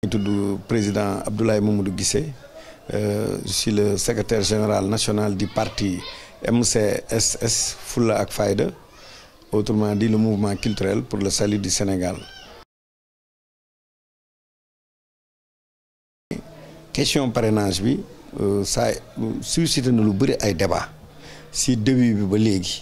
tudd président Abdoulaye Mamadou Guissé je suis le secrétaire général national du parti MCSS Fulla ak Fayda autrement dit le mouvement culturel pour le salut du Sénégal. question parrainage bi ça suscité na lu bëri ay débat si début bi ba léegi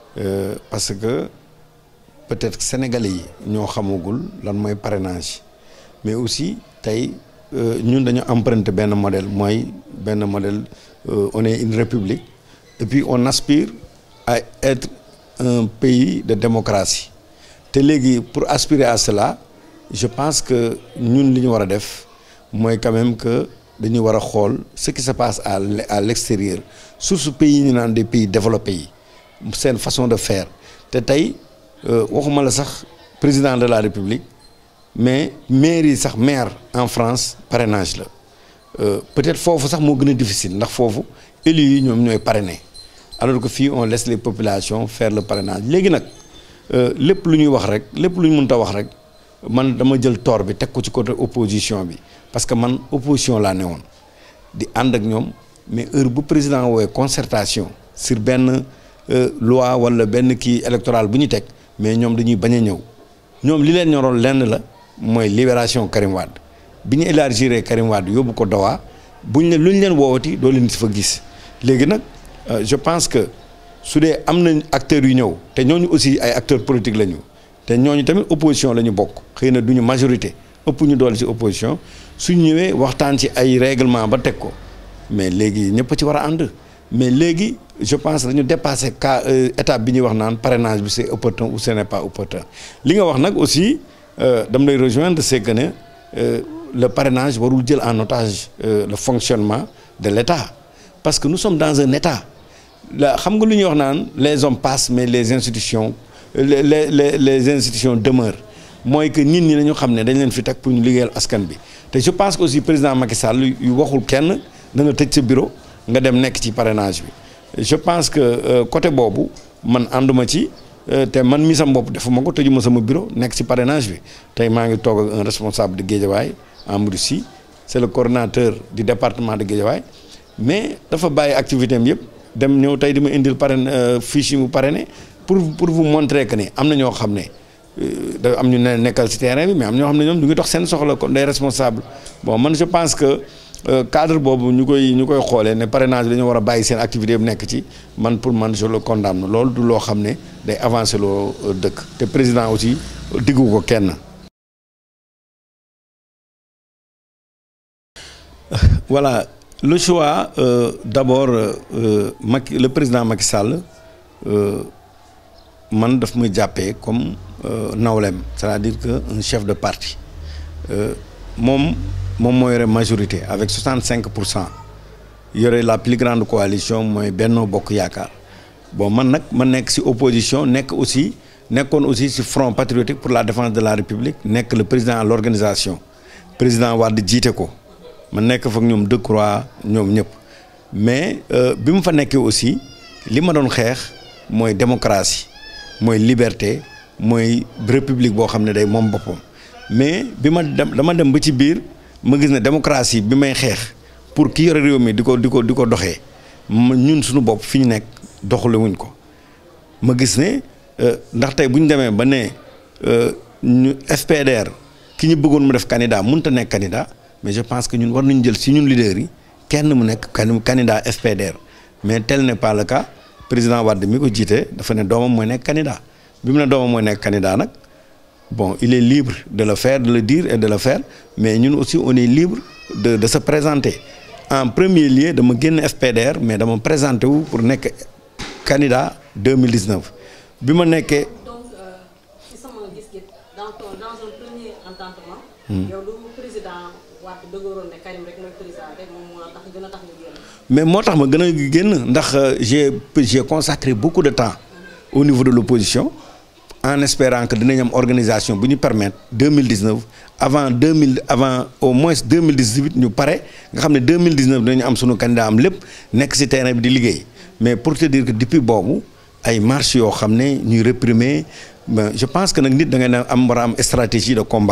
parce que peut-être sénégalais yi ñoo xamagul lan mooy parrainage mais aussi tey ñun dañu emprunté benn modèle mooy benn modèle on est une république et puis on aspire à être un pays de démocratie te léegi pour aspirer à cela je pense que ñun li ñu war a def mooy quand même que dañu war a xool ce qui se passe à à l'extérieur surtout pays yi ñu naan des pays développés yi seen façon de faire te tey waxuma la sax président de la république mais maire yi sax maire en France parrainage la peut-être foofu sax moo gën a difficile ndax foofu élus yi ñoom ñooy parrainer alors que fii on laisse les populations faire le parrainage léegi nag lépp lu ñuy wax rek lépp lu ñu mënta wax rek man dama jël tort bi teg ko ci côté opposition bi parce que man opposition laa ne woon di ànd ak ñoom mais heure bu président woowee concertation sur benn loi wala benn kii électoral bu ñu teg mais ñoom dañuy bañ a ñëw ñoom li leen ñoroon lenn la mooy libération Karim Wade bi ñu élargir Karim Wade yóbbu ko Doha buñ ne lu ñu leen woowati doo leen si fa gis léegi nag je pense que su dee am nañ acteurs yu ñëw te ñooñu aussi ay acteurs politiques la ñu te ñooñu tamit opposition la ñu bokk xëy na du ñu majorité ëpp ñu doole ci opposition suñ ñëwee waxtaan ci ay règlement ba teg ko mais léegi ñëpp ci war a ànd mais léegi je pense dañu dépassé cas étape bi ñuy wax naan parrainage bi c'est opportun ou ce n'est pas opportun li nga wax nag aussi dam lay rejoindre c'est que ne le parrainage warul jël en otage le fonctionnement de l'État parce que nous sommes dans un État la xam nga lu ñuy wax naan les hommes passent mais les institutions les les les institutions demeurent mooy que nit ñi dañu xam ne dañ leen fi teg pour ñu liggéeyal askan bi te je pense que aussi président Macky Sall yu waxul kenn da nga tëj sa bureau nga dem nekk ci parrainage bi je pense que côté boobu man ànduma ci te man mi sama bopp defuma ko tëjuma sama bureau nekk ci parrainage bi tey maa ngi toog ak un responsable de Guédiawaye Amadou Sy c'est le coordonnateur du département de Guédiawaye mais dafa bàyyi activité am yëpp dem ñëw tey di ma indil parrain fiche yi mu parrainé pour pour vous montrer que ni am na ñoo xam ne da am ñu ne nekkal ci terrain bi mais am ñoo xam ne ñoom du ngi dox seen soxla kon day responsable bon man je pense que cadre boobu ñu koy ñu koy xoolee ne parrainage dañoo war a bàyyi seen activité bu nekk ci man pour man je le condamne loolu du loo xam ne day avancer loo dëkk te président aussi diggu ko kenn. voilà le choix euh, d'abord euh, Macky le président Macky Sall man daf muy jàppee comme nawlem c'est-à-dire que un chef de parti moom moom moo yore majorité avec 65 pour cent yore la plus grande coalition mooy Benno Bokk Yaakaar bon man nag ma nekk ci opposition nekk aussi nekkoon aussi ci Front patriotique pour la défense de la République nekk le président à l'organisation président Wade jiite ko ma nekk fa ak ñoom Decroix ñoom ñëpp mais bi mu fa nekkee aussi li ma doon xeex mooy démocratie mooy liberté mooy république boo xam ne day moom boppam mais bi ma dem dama dem ba ci biir ma gis ne démocratie bi may xeex pour ki yore réew mi di ko di ko di ko doxee ñun suñu bopp fi ñu nekk doxale wuñ ko ma gis ne ndax tey bu ñu demee ba ne ñu FPDR ki ñu bëggoon mu def candidat mënut a nekk candidat mais je pense que ñun war nañu jël si ñun leaders yi kenn mu nekk candidat FPDR mais tel n'est pas le cas président Wade mi ko jiite dafa ne doomam mooy nekk candidat bi mu ne doomam mooy nekk candidat nag bon il est libre de le faire de le dire et de le faire mais ñun aussi on est libre de de se présenter en premier lieu dama génn FPDR mais dama présenté wu pour nekk candidat 2019 bi ma nekkee. donc ci sama gis-gis dans ton dans un premier entendement. yow lu président Wade dëgëroon ne Karim rek mooy président rek moom moo tax gën a tax nga génn. mais moo tax ma gën a génn ndax j'ai j'ai consacré beaucoup de temps au niveau de l'opposition en espérant que dinañ am organisation bu ñu permettre 2019 avant 2000 avant au moins 2018 ñu pare nga xam ne 2019 dinañu am sunu candidat am lépp nekk ci terrain bi di liggéey mais pour te dire que depuis boobu ay marches yoo xam ne ñuy réprimer je pense que nag nit da ngay am war a am stratégie de combat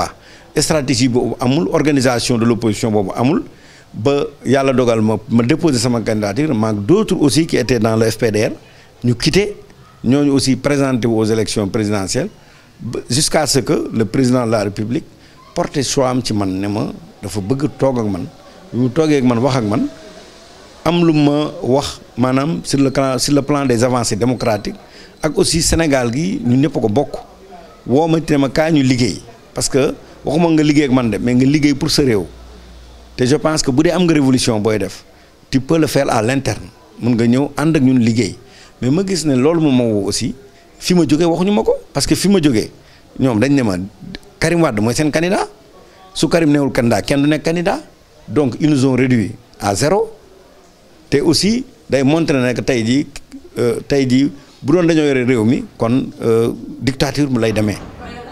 stratégie boobu amul organisation de l'opposition boobu amul ba yàlla dogal ma ma déposer sama candidature maag d'autres aussi qui étaient dans le FPDR ñu quitté ñooñu aussi présenté aux élections présidentielles jusqu'à ce que le président de la République porté choix am ci man ne ma dafa bëgg toog ak man bi mu toogee ak man wax ak man am lu ma wax maanaam sur le plan sur le plan des avancées démocratiques ak aussi Sénégal gi ñu ñëpp ko bokk woo ma te ma kaa ñu liggéey parce que waxuma nga liggéey ak man de mais nga liggéey pour sa réew te je pense que bu dee am nga révolution booy def tu peux le faire à l'interne mun nga ñëw ànd ak ñun liggéey mais ma gis ne loolu moom moo woo aussi fi ma jógee waxuñu ma ko parce que fi ma jógee ñoom dañ ne ma Karim Wade mooy seen candidat su Karim newul candidat kenn du nekk candidat donc ils nous ont réduit à zéro te aussi day montrer ne que tey jii tey jii bu doon dañoo yore réew mi kon dictature mu lay demee.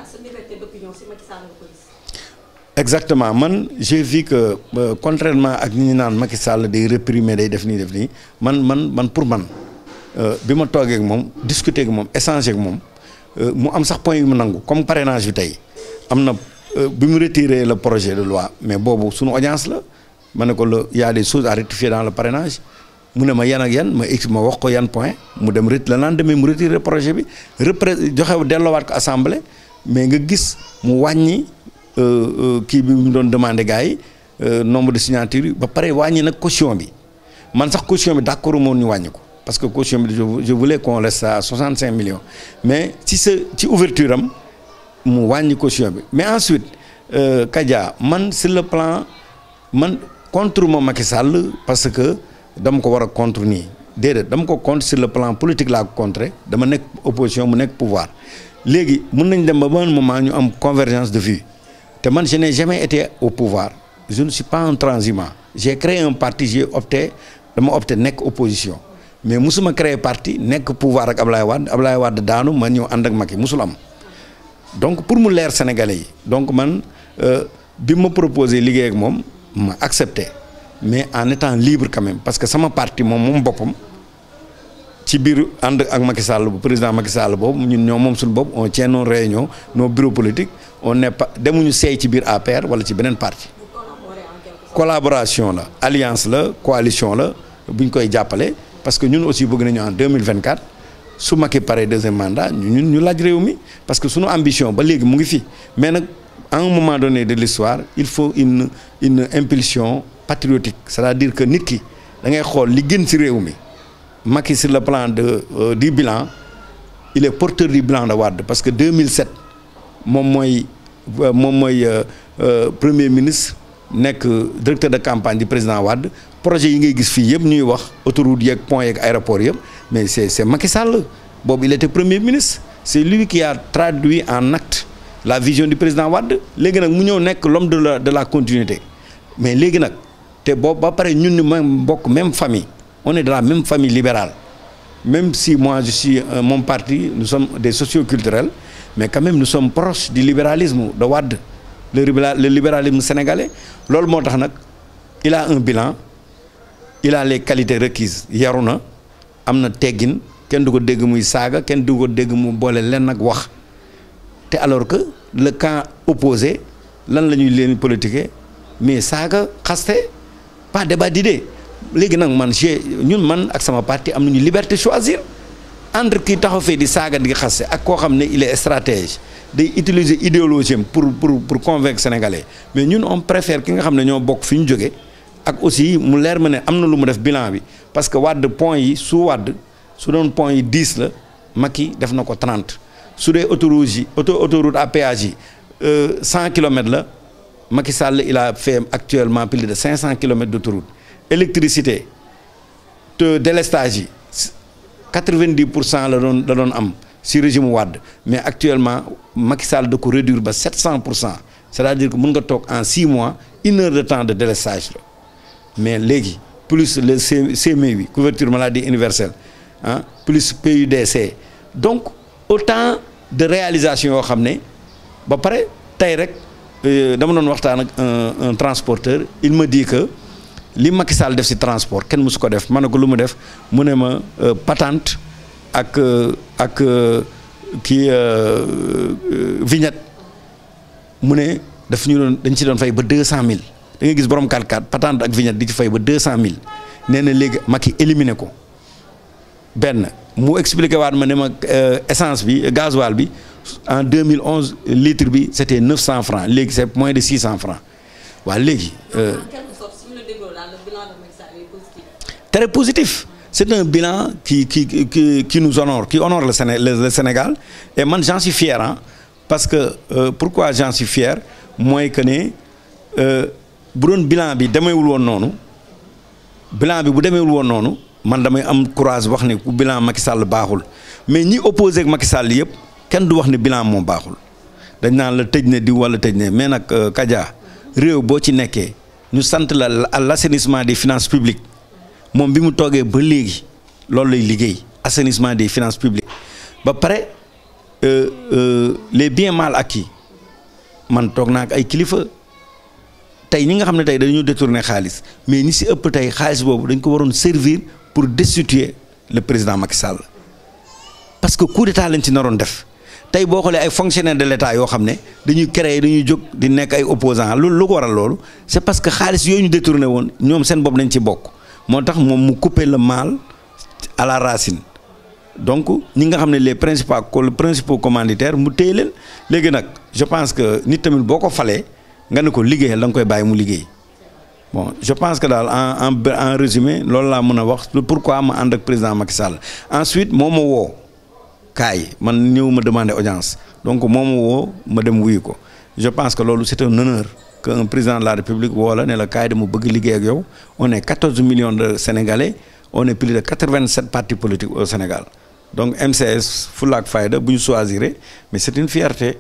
exactement man j'ai vu que euh, contrairement ak ñi ñu naan Macky Sall day réprimer day def nii def nii man man man pour man bi ma toogee ak moom discuter ak moom échanger ak moom mu am sax point yu mu nangu comme parrainage bi tey am na bi mu retirer le projet de loi mais boobu suñu audience la ma ne ko la y a des choses à rectifier dans le parrainage mu ne ma yan ak yan ma ex ma wax ko yan point mu dem ret le lendemain mu retirer projet bi repré joxe delloowaat ko assemblée mais nga gis mu wàññi. kii bi mu doon demandé gars yi nombre de signatures yi ba pare wàññi nag caution bi man sax caution bi d'accord moon ñu wàññi ko parce que caution bi je voulais qu'on reste à 65 millions mais ci sa ci ouverture am mu wàññi caution bi mais ensuite Kadia man sur le plan man contre ma Macky Sall parce que dama ko war a contre nii déedéet dama ko contre sur le plan politique laa ko contre dama nekk opposition mu nekk pouvoir léegi mun nañ dem ba ban moment ñu am convergence de vue te man je n'ai jamais été au pouvoir je ne suis pas un transhumant j'ai créé un parti j'ai opté dama opté nekk opposition mais musuma créer parti nekk pouvoir ak Ablaye Wade Ablaye Wade daanu ma ñëw ànd ak Macky musul am donc pour mu leer Sénégalais yi donc man bi ma proposé liggéey ak moom ma accepté mais en étant libre quand même parce que sama parti moom moom boppam ci biir ànd ak Macky Sall bu président Macky Sall boobu ñun ñoo moom suñu bopp on tient nos réunions nos bureaux politiques on n'est pas demuñu seey ci biir APR wala ci beneen parti collaboration la alliance la coalition la bu ñu koy jàppale parce que ñun aussi bëgg nañu en 2024 su Macky pare deuxième mandat ñun ñu laaj réew mi parce que suñu ambition ba léegi mu ngi fi mais nag à un moment donné de l'histoire il faut une une impulsion patriotique c'est-à-dire que nit ki da ngay xool li gën ci réew mi Macky sur le plan de euh, du bilan il est porteur du bilan de Wade parce que 2007 moom mooy moom mooy premier ministre nekk directeur de campagne du président Wade projet yi ngay gis fii yëpp ñuy wax autoroute yeeg pont yeeg aéroport yëpp mais c'est c'est Macky Sall boobu il était premier ministre c'est lui qui a traduit en acte la vision du président Wade léegi nag mu ñëw nekk l'homme de la de la continuité mais léegi nag te boobu ba pare ñun ñu même bokk même famille on est de la même famille libérale même si moi je suis euh, mon parti nous sommes des socioculturels mais quand même nous sommes proches du libéralisme de Wade le le libéralisme sénégalais loolu moo tax nag il a un bilan il a les qualités requises yaru na am na teggin kenn du ko dégg muy saaga kenn du ko dégg mu boole leen ak wax te alors que le camp opposé lan la ñuy leen politiquer mais saaga xaste pas débat d'idée léegi nag man j'ai ñun man ak sama parti am nañu liberté choisir entre kii taxaw fee di saaga di xaste ak koo xam ne il est stratège day utiliser idéologie am pour pour pour convaincre sénégalais mais ñun on préfère ki nga xam ne ñoo bokk fi ñu jóge ak aussi mu leer ma ne am na lu mu def bilan bi parce que Wade point yi su Wade su doon point yi 10 la Macky def na ko 30 su dee autoroute yi auto autoroute à péage yi 100 kilomètres la Macky Sall il a fait actuellement plus de 500 kilomètres d'autoroute électricité te délestage yi 90 pour cent la doon la doon am si régime Wade mais actuellement Macky Sall da ko réduire ba 700 pour cent c'est-à-dire que mën nga toog en 6 mois une heure de temps de délestage la mais léegi plus le CMU bi couverture maladie universelle ah plus PUDC donc autant de réalisation yoo xam ne ba pare tey rek dama doon waxtaan ak un un transporteur il me dit que li Macky Sall def ci transport kenn mësu ko def ma ne ko lu mu def mu ne ma patente ak ak kii vignette mu ne daf ñu doon dañ ci doon fay ba deux cent mille da ngay gis borom 4x4 patente ak vignette di ci fay ba deux cent mille nee na léegi Macky éliminé ko benn mu expliqué waat ma ne ma essence bi gasoil bi en 2011 litre bi c' était 900 francs léegi c' est moins de 600 francs waaw léegi. en quelque sorte su ñu la dégloo daal le bilan de Macky Sall est positif. très positif c' est un bilan qui qui qui qui nous honore qui honore le Séné le Sénégal et man j'en suis fier ah parce que euh, pourquoi j'en suis fier mooy que ne bu doon bilan bi demeewul woon noonu bilan bi bu demeewul woon noonu. man damay am courage wax ne ku bilan Macky Sall baaxul mais ñi opposé ak Macky Sall yëpp kenn du wax ne bilan moom baaxul dañ naan la tëj ne di wala tëj ne mais nag Kadia réew boo ci nekkee ñu sant la à l' assainissement des finances publiques moom bi mu toogee ba léegi loolu lay liggéey assainissement des finances publiques ba pare les biens mal acquis man toog naa ak ay kilifa tey ñi nga xam ne tey dañu détourné xaalis mais ñi si ëpp tey xaalis boobu dañ ko waroon servir pour destituer le président Macky Sall parce que coup d'état lañ ci naroon def tey boo xoolee ay fonctionnaires de l'état yoo xam ne dañuy créer dañuy jóg di nekk ay opposants loolu lu ko waral loolu c'est parce que xaalis yooyu ñu détourné woon ñoom seen bopp dañ ci bokk moo tax moom mu couper le mal à la racine donc ñi nga xam ne les principaux les principaux commanditaires mu téye leen léegi nag je pense que nit tamit boo ko falee nga ne ko liggéeyal da nga koy bàyyi mu liggéey bon je pense que daal en en en résumé loolu laa mën a wax pourquoi ma ànd ak président Macky Sall ensuite moo ma woo kaay man ñëw ma demander audience donc moo ma woo ma dem wuyu ko je pense que loolu c'est un honneur que un président de la République woo la ne la kaay dama bëgg liggéey ak yow on est 14 millions de Sénégalais on est plus de 87 partis politiques au Sénégal donc MCS Fulla ak Fayda bu ñu choisir mais c'est une fierté.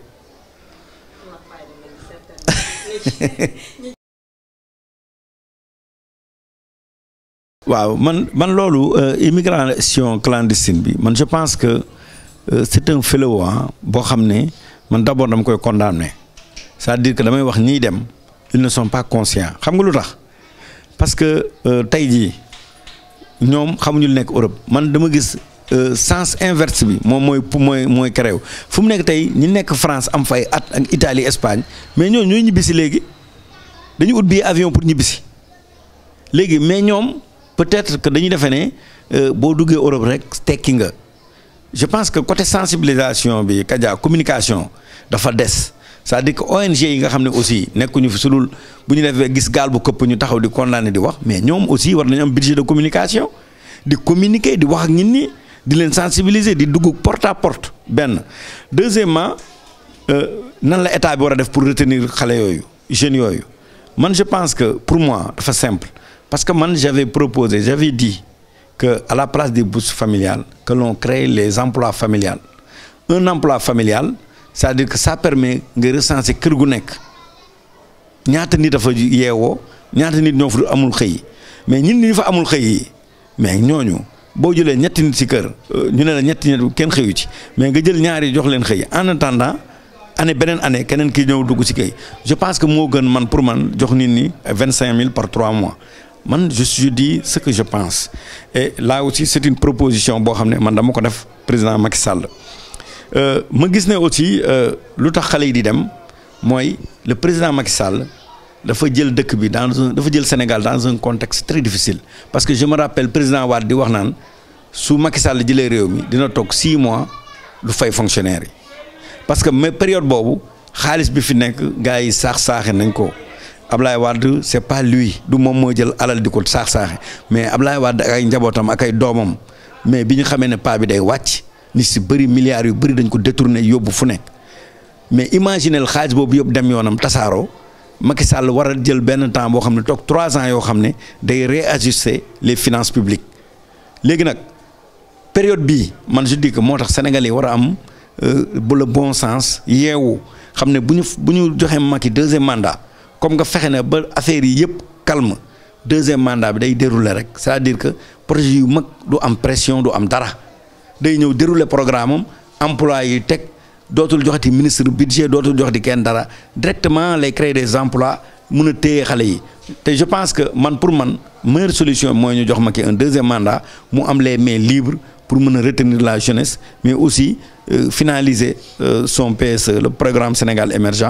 waaw man man loolu immigration clandestine bi man je pense que c'est un fléau boo xam ne man d'abord dama koy condamner c'est-à-dire que damay wax ñiy dem ils ne sont pas conscients xam nga lu tax parce que tey jii ñoom xamuñu lu nekk Europe man dama gis sens inverse bi moom mooy mooy mooy créé fu mu nekk tey ñi nekk France am fay at ak Italie Espagne mais ñooñu ñooy ñibbisi léegi dañu ut bii avion pour ñibbisi léegi mais ñoom peut-être que dañuy defee ne boo duggee Europe rek tekki nga je pense que côté sensibilisation bi Kadia communication dafa des c'est-à-dire que ONG yi nga xam ne aussi nekkuñu fi su dul bu ñu defee gis gaal bu këpp ñu taxaw di condamné di wax mais ñoom aussi war nañu am budget de communication di communiquer di wax ak nit ñi di leen sensibiliser di dugg porte à porte benn deuxièmement nan la état bi war a def pour retenir xale yooyu jeunes yooyu man je pense que pour moi dafa simple parce que man j'avais proposé j'avais dit que à la place des bourses familiales que l'on crée les emplois familiales un emploi familial c'est-à-dire que ça permet nga recenser kër gu nekk ñaata nit dafa yeewoo ñaata nit ñoo fa amul xëy mais ñun ñi fa amul xëy yi mais ñooñu boo jëlee ñetti nit ci kër ñu ne la ñetti nit kenn xëyu ci mais nga jël ñaari jox leen xëy en attendant année beneen année keneen ki ñëw dugg ci kay je pense que moo gën man pour man jox nit ñi vingt cinq mille par trois mois man je je dis ce que je pense et là aussi c'est une proposition boo xam ne man dama ko def président Macky Sall ma gis ne aussi lu tax xale yi di dem mooy le président Macky Sall dafa jël dëkk bi dans un dafa jël Sénégal dans un contexte très difficile parce que je me rappelle président Wade di wax naan su Macky Sall jëlee réew mi dina toog six mois du fay fonctionnaire yi parce que mais période boobu xaalis bi fi nekk gars yi saax saaxe nañ ko Ablaye Wade c'est pas lui du moom moo jël alal di ko saax saaxe mais Ablaye Wade ak ay njabootam ak ay doomam mais bi ñu xamee ne pas bi day wàcc ni si bëri milliards yu bëri dañ ko détourné yóbbu fu nekk mais imaginez xaalis boobu yëpp dem yoonam tasaaroo Macky Sall war a jël benn temps boo xam ne toog trois ans yoo xam ne day réajuster les finances publiques léegi nag période bii man je dis que moo tax Sénégalais yi war a am bu le bon sens yeewu xam ne bu ñu bu ñu joxee Macky deuxième mandat comme nga fexe ne ba affaire yi yëpp calme deuxième mandat bi day dérouler rek c'est-à-dire que projet yu mag du am pression du am dara day ñëw dérouler programme am emploi yi teg dootul joxati ministre budget dootul joxati kenn dara directement lay créer des emplois mun a téye xale yi te je pense que man pour man meilleure solution mooy ñu jox Macky un deuxième mandat mu am les mains libres pour mën a retenir la jeunesse mais aussi euh, finaliser euh, son PSE le programme Sénégal émergent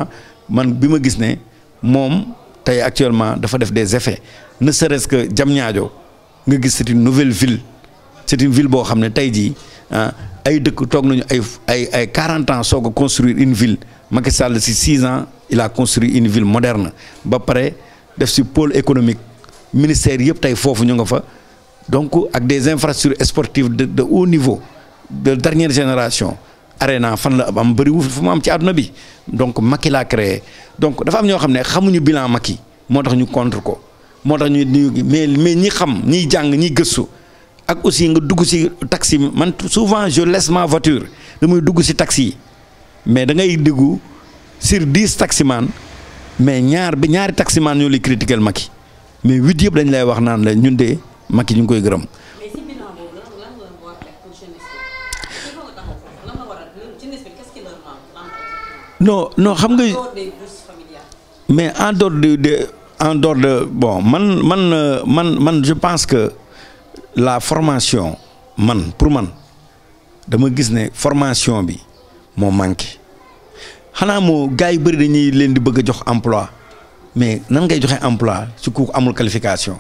man bi ma gis ne moom tey actuellement dafa def des effets ne serait-ce que Diamniadio nga gis c'est une nouvelle ville c'est une ville boo xam ne tey jii ah ay dëkk toog nañu ay ay ay 40 ans soog a construire une ville Macky Sall si 6 ans il a construit une ville moderne ba pare def si pôle économique ministère yëpp tey foofu ñu nga fa donc ak des infrastructures sportives de de haut niveau de dernière génération arena fan la am bëriwu fu mu am ci àdduna bi donc Macky laa créé donc dafa am ñoo xam ne xamuñu bilan Macky moo tax ñu contre ko moo tax ñu ñu mais mais ñi xam ñiy jàng ñi gëstu ak aussi nga dugg ci taxi man souvent je laisse ma voiture damay dugg ci taxi yi mais da ngay dugg sur dix taximan mais ñaar bi ñaari taximan ñoo lay critiquer Macky mais huit yëpp dañ lay wax naan la ñun de Macky ñu ngi koy gërëm. mais si bilan boobu lan lan la war a def pour jeunesse bi il faut nga taxaw foofu lan la war a jeunesse bi qu'est-ce qui leur manque lan non non xam nga. dehors des bourses familiales. mais en dehors de de en dehors de bon man man euh, man man je pense que la formation man pour man dama gis ne formation bi moo manqué xanaa moo gars yu bëri dañuy leen di bëgg a jox emploi mais nan ngay joxe emploi su ku amul qualification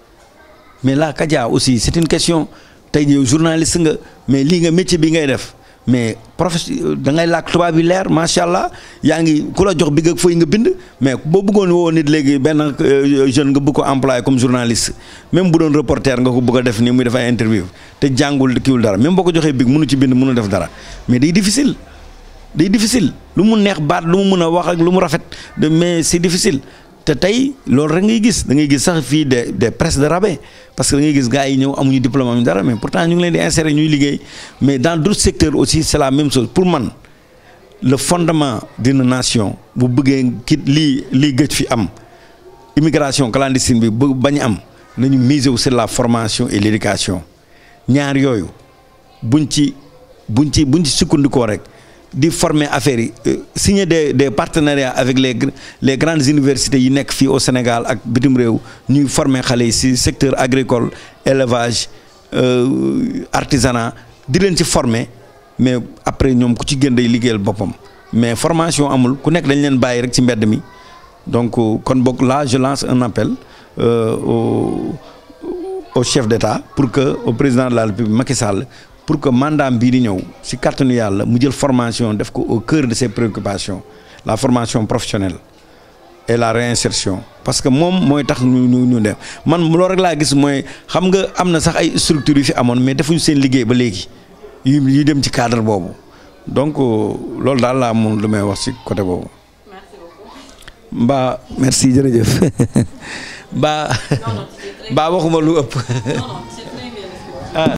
mais là Kadia aussi c'est une question tey yow journaliste nga mais lii nga métier bi ngay def mais professeur da ngay làkk tubaab bi leer macha allah yaa ngi ku la jox bi nga fooy nga bind mais boo bëggoon woo nit léegi benn jeune nga bëgg ko employé comme journaliste même bu doon reporter nga ko bëgg a def nii muy def ay interview te jàngul kiwul dara même boo ko joxee big mënu ci bind mënu def dara mais day difficile day difficile lu mu neex baat lu mu mën a wax ak lu mu rafet de mais c'est difficile te tey loolu rek ngay gis da ngay gis sax fii des des presses de rabais parce que da ngay gis gars yi ñëw amuñu diplôme amuñu dara mais pourtant ñu ngi leen di insérer ñuy liggéey mais dans d'autres secteurs aussi c'est la même chose pour man le fondement d'une nation bu bëggee kit lii lii gëj fi am immigration clandestine bi bu bañ am nañu miser sur la formation et l'éducation ñaar yooyu buñ ci buñ ci buñ ci sukkandikoo rek di former affaires yi signer des des partenariats avec les les grandes universités yi nekk fii au Sénégal ak bitim réew ñuy former xale yi ci secteur agricole élevage artisanat di leen ci former mais après ñoom ku ci gën day liggéeyal boppam mais formation amul ku nekk dañ leen bàyyi rek ci mbedd mi donc kon boog là je lance un appel euh, au au chef d'État pour que au président de la République Macky Sall pour que mandat bii di ñëw ci kàttanu yàlla mu jël formation def ko au cœur de ses préoccupations la formation professionnelle et la réinsertion parce que moom mooy tax ñu ñu ñu def man loolu rek laa gis mooy xam nga am na sax ay structures yu fi amoon mais defuñu seen liggéey ba léegi yu yu dem ci cadre boobu donc loolu daal laa mun lu may wax ci côté boobu. merci beaucoup. mbaa merci jërëjëf mbaa non non c'est très mbaa waxuma lu ëpp. non non c'est